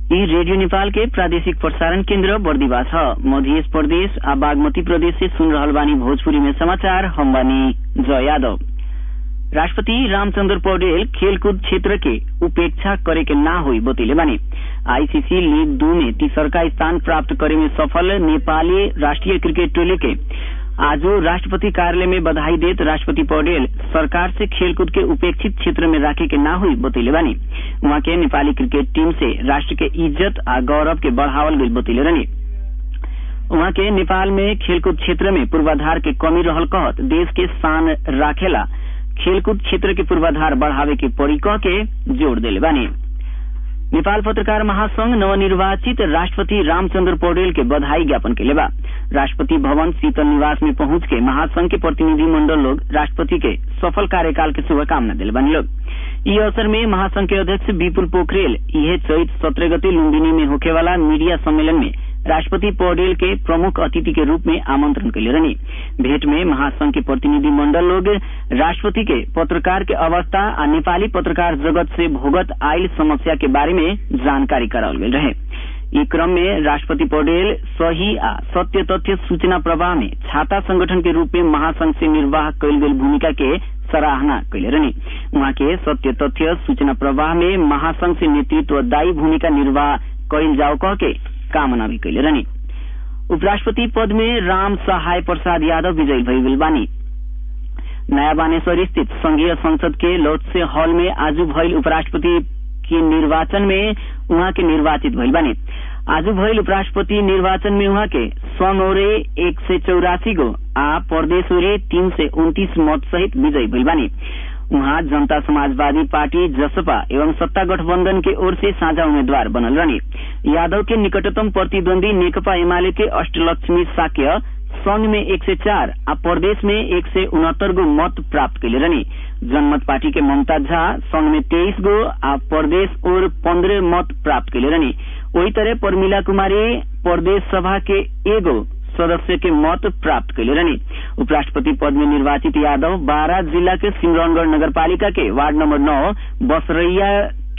यी रेडियो नेपाल के प्रादेशिक प्रसारण केन्द्र बर्दिवा छ मध्य प्रदेश आ बागमती प्रदेश से सुन रहल बानी भोजपुरी में समाचार हम बानी जय यादव राष्ट्रपति रामचंद्र पौडेल खेलकूद क्षेत्र के उपेक्षा करे के ना हुई बतैले बानी आईसीसी लीग दू में तीसरका स्थान प्राप्त करे में सफल नेपाली राष्ट्रिय क्रिकेट टोली के आज राष्ट्रपति कार्यालय में बधाई देत राष्ट्रपति पौडेल सरकार से खेलकूद के उपेक्षित क्षेत्र में राखे के ना हुई बतैले बानी वहाँ के नेपाली क्रिकेट टीम से राष्ट्र के इज्जत आ गौरव के बढ़ावल गई बतैले रहनी वहाँ के नेपाल में खेलकूद क्षेत्र में पूर्वाधार के कमी रहल कहत देश के शान राखेला खेलकूद क्षेत्र के पूर्वाधार बढ़ावे के पड़ी कह के जोड़ दिले बानी नेपाल पत्रकार महासंघ नवनिर्वाचित राष्ट्रपति रामचंद्र पौडेल के बधाई ज्ञापन के लेबा राष्ट्रपति भवन शीतल निवास में पहुंच के महासंघ के प्रतिनिधि मंडल लोग राष्ट्रपति के सफल कार्यकाल के शुभकामना दिले बानी लोग ई अवसर में महासंघ के अध्यक्ष विपुल पोखरेल यह चैत सत्रह गते लुम्बिनी में होखे वाला मीडिया सम्मेलन में राष्ट्रपति पौडेल के प्रमुख अतिथि के रूप में आमंत्रण कैले रहनी भेंट में महासंघ के प्रतिनिधि मंडल लोग राष्ट्रपति के पत्रकार के अवस्था आ नेपाली पत्रकार जगत से भोगत आयल समस्या के बारे में जानकारी कराओल गेल रहे ई क्रम में राष्ट्रपति पौडेल सही आ सत्य तथ्य सूचना प्रवाह में छाता संगठन के रूप में महासंघ से निर्वाह कैल गेल भूमिका के सराहना कैले रहनी उहाँ के सत्य तथ्य सूचना प्रवाह में महासंघ से नेतृत्वदायी भूमिका निर्वाह कैल जाओ कह के कामना भी कैले रहनी उपराष्ट्रपति पद में राम सहाय प्रसाद यादव विजयी भइल बानी नया बानेश्वर स्थित संघीय संसद के लोटसे हॉल में आज भइल उपराष्ट्रपति के निर्वाचन में उहाँ के निर्वाचित भइल बानी आज भइल उपराष्ट्रपति निर्वाचन में उहाँ के स्वनौरे एक सय चौरासी गो आ परदेशोरे तीन सय उन्तीस मत सहित विजयी भइल बानी उहाँ जनता समाजवादी पार्टी जसपा एवं सत्ता गठबंधन के ओर से साझा उम्मीदवार बनल रहनी यादव के निकटतम प्रतिद्वंदी नेकपा एमाले के अष्टलक्ष्मी साक्य संघ में एक सय चार आ प्रदेश में एक सय उनहत्तर गो मत प्राप्त कैले रहनी जनमत पार्टी के ममता झा संघ में तेईस गो आ प्रदेश और पंद्रह मत प्राप्त कैले रहनी वही तरह परमिला कुमारी प्रदेश सभा के एगो सदस्य के मत प्राप्त कैले रहनी उपराष्ट्रपति पद में निर्वाचित यादव बारह जिला के सिमरौनगढ़ नगरपालिका के वार्ड नंबर नौ बसरैया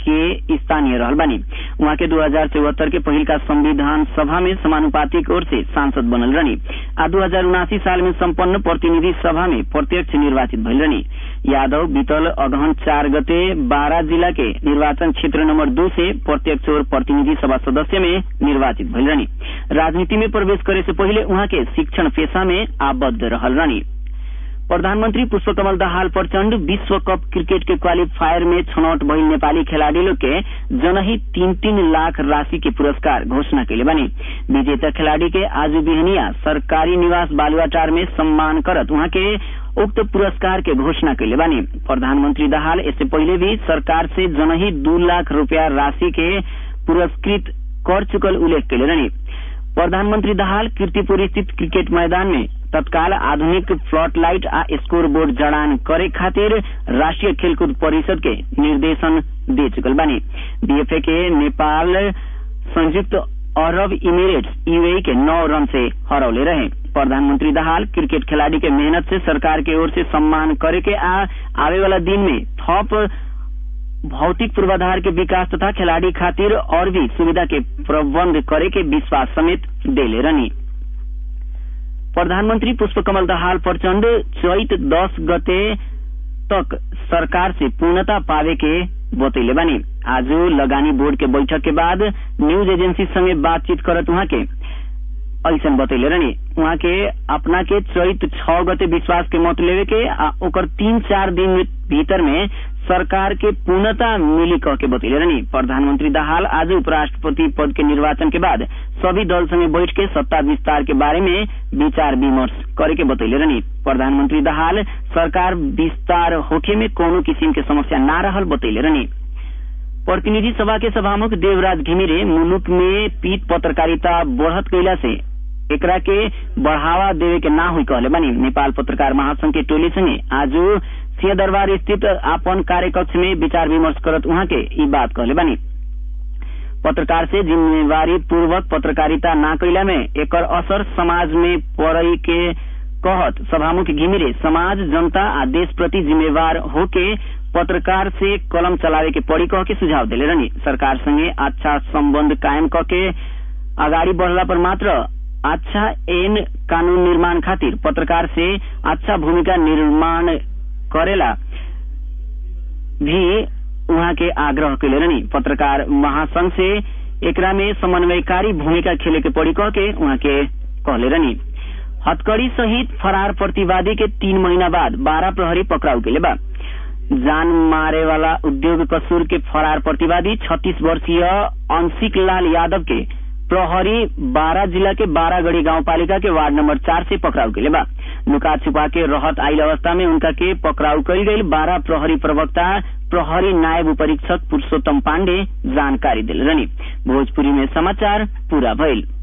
के स्थानीय रहल बानी उहाँ के दो हजार चौहत्तर के पहिल का संविधान सभा में समानुपातिक ओर से सांसद बनल रहनी आ दो हजार उनासी साल में सम्पन्न प्रतिनिधि सभा में प्रत्यक्ष निर्वाचित भइल रहनी यादव बीतल अगहन चार गते बारह जिला के निर्वाचन क्षेत्र नंबर दो से प्रत्यक्ष और प्रतिनिधि सभा सदस्य में निर्वाचित भइल रहनी राजनीति में प्रवेश करे से पहिले उहाँ के शिक्षण पेशा में आबद्ध रहल रहनी प्रधानमन्त्री पुष्पकमल दाहाल प्रचण्ड विश्व कप क्रिकेट के क्वालिफायर में छनौट भइल नेपाली खेलाड़ी लोग के जनही तीन तीन लाख राशि के पुरस्कार घोषणा कैले बनी विजेता खेलाड़ी के आज बिहनिया सरकारी निवास बालुआटार में सम्मान करत उहाँ के उक्त पुरस्कार के घोषणा कैले बानी प्रधानमन्त्री दाहाल इससे पहिले भी सरकार से जनही दू लाख रूपया राशि के पुरस्कृत कर चुकल उल्लेख कैले रहनी प्रधानमन्त्री दाहाल कीर्तिपुर स्थित क्रिकेट मैदान में तत्काल आधुनिक फ्लट लाइट आ स्कोर बोर्ड जड़ान करे खातिर राष्ट्रिय खेलकूद परिषद के निर्देशन दे चुकल बानी बीएफए के नेपाल संयुक्त अरब इमिरेट्स यूएई के नौ रन से हरौले रहे प्रधानमंत्री दाहाल क्रिकेट खिलाड़ी के मेहनत से सरकार के ओर से सम्मान करे के आ आवे वाला दिन में थप भौतिक पूर्वाधार के विकास तथा खिलाड़ी खातिर और भी सुविधा के प्रबंध करे के विश्वास समेत देले रहनी प्रधानमन्त्री पुष्पकमल दाहाल प्रचण्ड चैत दस गते तक सरकार से पूर्णता पावे के बतैले बानी आज लगानी बोर्ड के बैठक के बाद न्यूज एजेंसी संगे बातचीत करत उहाँ के ऐसन बतैले रहनी उहाँ के अपना के चैत छ गते विश्वास के मत लेवे के आ ओकर तीन चार दिन भीतर में सरकार के पूर्णता मिली कह के बतैले रहनी प्रधानमंत्री दाहाल आज उपराष्ट्रपति पद के निर्वाचन के बाद सभी दल संगे बैठ के सत्ता विस्तार के बारे में विचार विमर्श करे के बतैले रहनी प्रधानमंत्री दाहाल सरकार विस्तार होखे में कोनो किसिम के समस्या ना रहल बतैले रहनी प्रतिनिधि सभा के सभामुख देवराज घिमिरे मुलुक में पीट पत्रकारिता बढ़त कैला से एकरा के बढ़ावा देवे के ना हुई कहले बानी नेपाल पत्रकार महासंघ के टोली संगे आज सिंहदरबार स्थित आपन कार्यकक्ष में विचार विमर्श करत उहाँ के ई बात कहले बानी पत्रकार से जिम्मेवारी पूर्वक पत्रकारिता ना कैला में एकर असर समाज में पड़ई के कहत सभामुख घिमिरे समाज जनता आ देश प्रति जिम्मेवार होके पत्रकार से कलम चलावे के पड़ी कह के सुझाव दिले रहनी सरकार संगे अच्छा संबंध कायम क के अगाडि बढ़ला पर मात्र अच्छा एन कानून निर्माण खातिर पत्रकार से अच्छा भूमिका निर्माण करेला भी उहाँ के आग्रह कैले रहनी पत्रकार महासंघ से एकरा में समन्वयकारी भूमिका खेले के पड़ी कह के उहाँ के कहले रहनी हथकड़ी सहित फरार प्रतिवादी के तीन महीना बाद बारह प्रहरी पकड़ाउ के बा जान मारे वाला उद्योग कसूर के फरार प्रतिवादी छत्तीस वर्षीय अंशिक लाल यादव के प्रहरी बारह जिला के बारागढ़ी गांव पालिका के वार्ड नंबर चार से पकड़ाउ के बा लुका छुपा के रहत आइल अवस्था में उनका के पकड़ाउ कल गई बारह प्रहरी प्रवक्ता प्रहरी नायब उपरीक्षक पुरुषोत्तम पांडे जानकारी दिल रही भोजपुरी में समाचार पूरा भइल